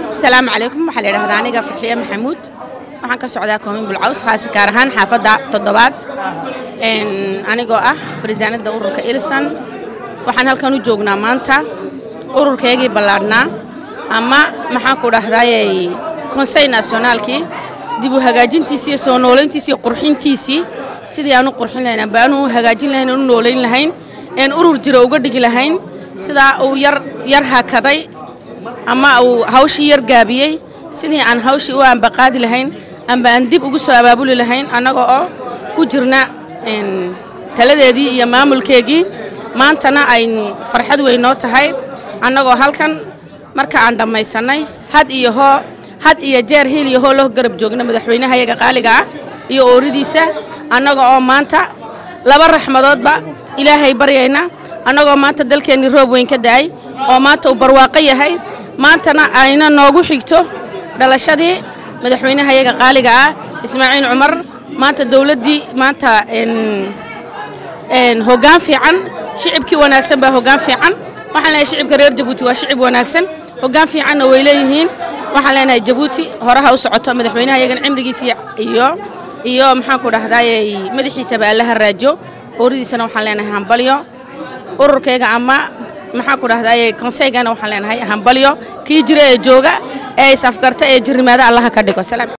asalaamu calaykum waxaa la yidhahdaa aniga fadxiye maxamuud waxaan ka socdaa koomin bulcaws khaas gaar ahaan xaafadda toddobaad anigoo ah barisaanadda ururka ilsan waxaan halkan u joognaa maanta ururkaygii ballaadhnaa ama maxaan ku dhahdaayey konsey nationaalkii dib u hagaajintiisii iyo soo noolayntiisii iyo qurxintiisii sidii aan u qurxin lahayn amba aanu u hagaajin lahayn aan u noolayn lahayn een urur jiro uga dhigi lahayn sidaa uu yar yar hakaday ama uu hawshii yar gaabiyey sidii aan hawshii u ambaqaadi lahayn amba aan dib ugu soo abaabuli lahayn annaga oo ku jirna taladeedii iyo maamulkeegii maantana ay farxad weyn noo tahay annagoo halkan marka aan dhammaysannay had iyo hoo had iyo jeer hiil iyo hoo loo garab joogna madaxweynaha yaga qaaliga ah iyo ooridiisa annaga oo maanta laba raxmadoodba ilaahay baryayna annagoo maanta dalkeennii roob weyn ka da'ay oo maanta uu barwaaqo yahay maantana ayna noogu xigto dhalashadii madaxweynaha yaga qaaliga ah ismaaciil cumar maanta dowladdii maanta hoggaan fiican shicibkii wanaagsan baa hoggaan fiican waxaan leenahay shicibka reer jabuuti waa shicib wanaagsan hoggaan fiicanna way leeyihiin waxaan leenahay jabuuti horaha u socoto madaxweynaha yagan cimrigiisa iyo iyo maxaan ku dhahdaayey madaxiisaba allaha raajo ooridiisana waxaan leenahay hambalyo ururkayga ama maxaan ku dhahdaayey konseygana waxaan leenahay hambalyo kii jira ee jooga ee is afgarta ee jirnimaada allaha ka dhigo